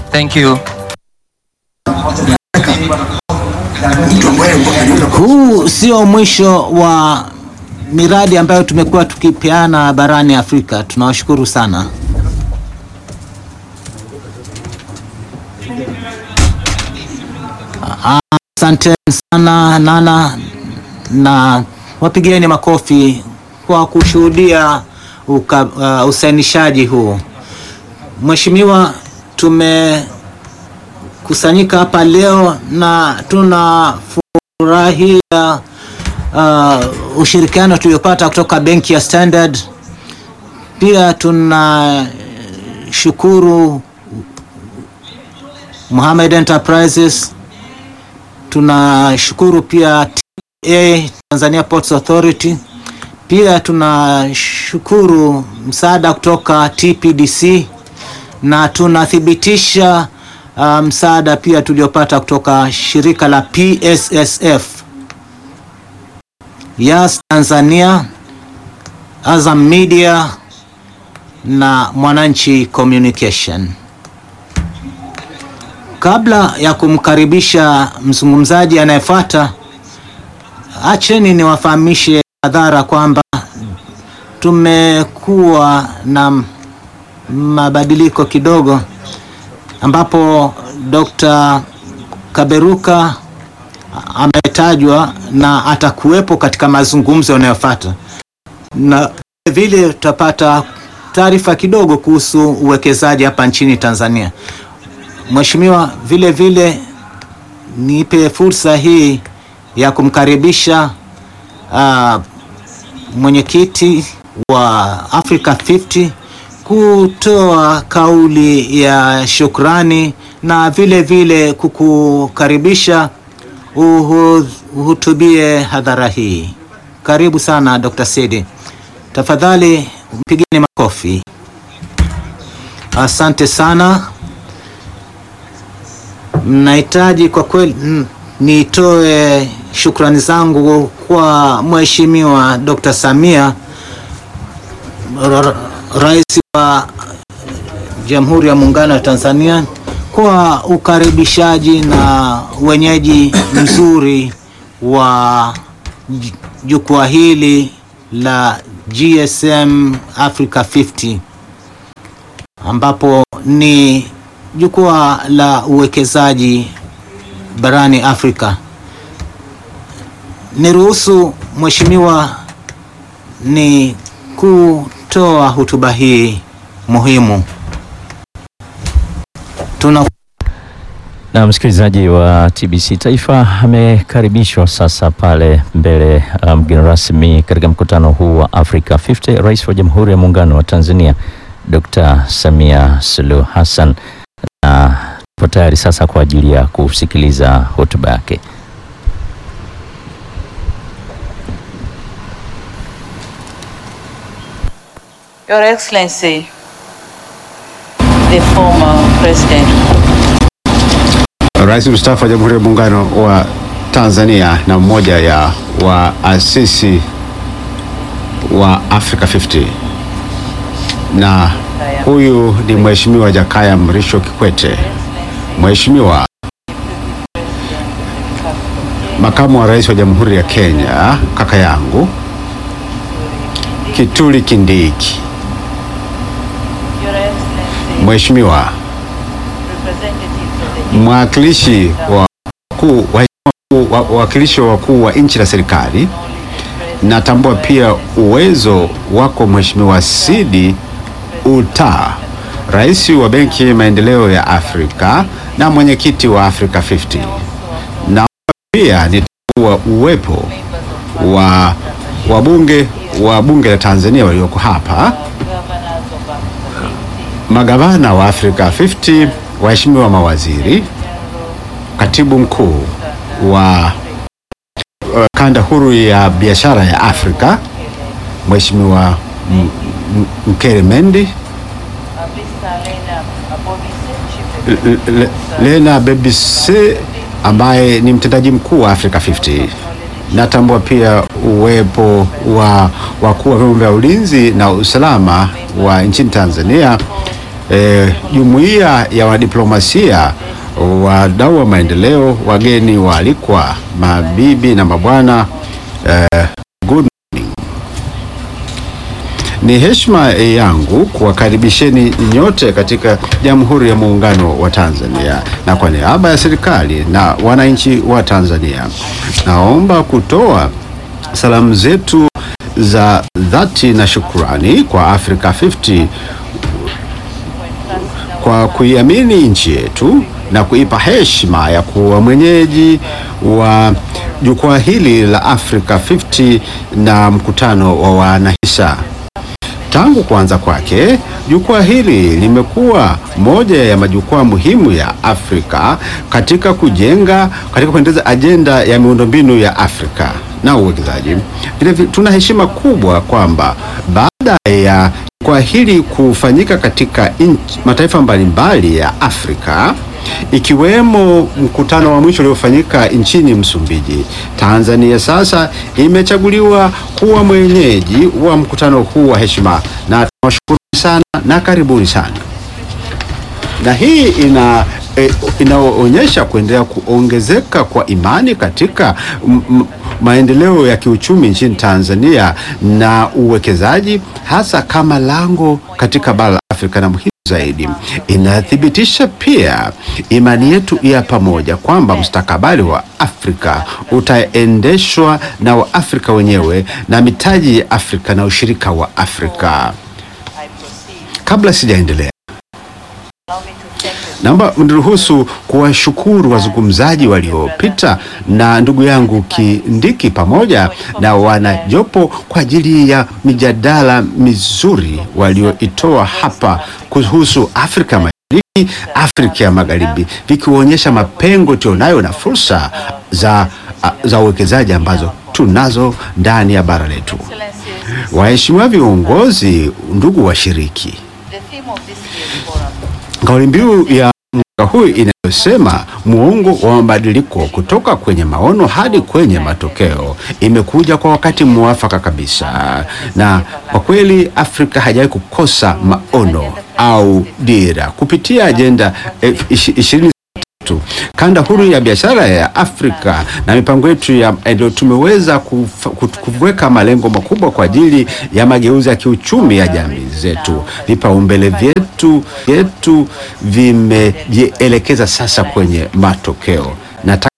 Thank you. Huu sio mwisho wa miradi ambayo tumekuwa tukipeana barani Afrika. Tunawashukuru sana. Asante sana Nana, na wapigieni makofi kwa kushuhudia uka, uh, usainishaji huu. Mheshimiwa, tumekusanyika hapa leo na tunafurahia uh, ushirikiano tuliopata kutoka benki ya Standard. Pia tunashukuru Mohammed Enterprises, tunashukuru pia TPA, Tanzania Ports Authority. Pia tunashukuru msaada kutoka TPDC na tunathibitisha uh, msaada pia tuliopata kutoka shirika la PSSF, Yas Tanzania, Azam Media na Mwananchi Communication. Kabla ya kumkaribisha mzungumzaji anayefuata, acheni niwafahamishe hadhara kwamba tumekuwa na mabadiliko kidogo, ambapo Dr. Kaberuka ametajwa na atakuwepo katika mazungumzo yanayofuata, na vile tutapata taarifa kidogo kuhusu uwekezaji hapa nchini Tanzania. Mheshimiwa, vile vile nipe fursa hii ya kumkaribisha uh, mwenyekiti wa Africa 50 kutoa kauli ya shukrani na vile vile kukukaribisha uhu- uhutubie hadhara hii. Karibu sana Dr. Sidi, tafadhali mpigeni makofi. Asante sana. Mnahitaji kwa kweli mm, nitoe shukrani zangu kwa Mheshimiwa Dr. Samia ra- Rais wa Jamhuri ya Muungano wa Tanzania kwa ukaribishaji na wenyeji mzuri wa j- jukwaa hili la GSM Africa 50 ambapo ni jukwaa la uwekezaji barani Afrika. Niruhusu Mheshimiwa ni kutoa hotuba hii muhimu. Tuna Na msikilizaji wa TBC Taifa amekaribishwa sasa pale mbele uh, mgeni rasmi katika mkutano huu wa Africa 50, Rais wa Jamhuri ya Muungano wa Tanzania Dr. Samia Suluhu Hassan, na tupo tayari sasa kwa ajili ya kusikiliza hotuba yake. Your Excellency, the former President Rais mstaafu wa Jamhuri ya Muungano wa Tanzania na mmoja ya waasisi wa Africa 50 na huyu ni Mheshimiwa Jakaya Mrisho Kikwete. Mheshimiwa Makamu wa Rais wa Jamhuri ya Kenya, kaka yangu Kituli Kindiki. Your Excellency, Mheshimiwa representatives of the mwakilishi wa wakuu waheshimiwa wa- wawakilishi wa wakuu wa nchi na serikali, natambua pia uwezo wako Mheshimiwa Sidi Uta, rais wa Benki ya Maendeleo ya Afrika na mwenyekiti wa Africa 50. Na pia nitambua uwepo wa wabunge wa bunge la Tanzania walioko hapa, governors of Africa 50, magavana wa Africa 50, waheshimiwa mawaziri, katibu mkuu wa uh, kanda huru ya biashara ya Afrika Mheshimiwa M- M- Mkere Mendi, Abisa Lena Abobise, Chief L- L- Lena Bebise ambaye ni mtendaji mkuu wa Africa 50. Natambua pia uwepo wa wakuu wa vyombo vya ulinzi na usalama wa nchini Tanzania eh, jumuiya ya wadiplomasia, wadau wa maendeleo, wageni waalikwa, mabibi na mabwana, eh, good morning. Ni heshima yangu kuwakaribisheni nyote katika Jamhuri ya Muungano wa Tanzania, na kwa niaba ya serikali na wananchi wa Tanzania, naomba kutoa salamu zetu za dhati na shukrani kwa Africa 50 kwa kuiamini nchi yetu na kuipa heshima ya kuwa mwenyeji wa jukwaa hili la Africa 50 na mkutano wa wanahisa. Tangu kuanza kwake, jukwaa hili limekuwa moja ya majukwaa muhimu ya Afrika katika kujenga, katika kuendeleza ajenda ya miundombinu ya Afrika na uwekezaji. Vilevile tuna heshima kubwa kwamba baada ya jukwaa hili kufanyika katika inchi, mataifa mbalimbali ya Afrika ikiwemo mkutano wa mwisho uliofanyika nchini Msumbiji, Tanzania sasa imechaguliwa kuwa mwenyeji wa mkutano huu wa heshima, na tunawashukuru sana na karibuni sana. Na hii ina e, inaonyesha kuendelea kuongezeka kwa imani katika m, m, maendeleo ya kiuchumi nchini Tanzania na uwekezaji hasa kama lango katika bara la Afrika na muhimu zaidi inathibitisha pia imani yetu ya pamoja kwamba mustakabali wa Afrika utaendeshwa na Waafrika wenyewe na mitaji ya Afrika na ushirika wa Afrika. I proceed. Kabla sijaendelea, Allow me to thank the naomba mniruhusu kuwashukuru wazungumzaji waliopita na ndugu yangu Kindiki pamoja na wanajopo kwa ajili ya mijadala mizuri walioitoa hapa kuhusu Afrika Mashariki, Afrika ya Magharibi, vikionyesha mapengo tulionayo na fursa za za uwekezaji ambazo tunazo ndani ya bara letu. excellencies. Waheshimiwa viongozi, ndugu washiriki, The theme of this year's forum Kauli mbiu ya mwaka huu inayosema muongo wa mabadiliko kutoka kwenye maono hadi kwenye matokeo imekuja kwa wakati mwafaka kabisa, na kwa kweli Afrika haijawahi kukosa maono au dira kupitia ajenda eh, ishi- ishirini tatu kanda huru ya biashara ya Afrika na mipango yetu ya ndio tumeweza kufa- kut- kuweka malengo makubwa kwa ajili ya mageuzi ya kiuchumi ya jamii zetu. Vipaumbele vyetu vyetu vimejielekeza sasa kwenye matokeo. Nataka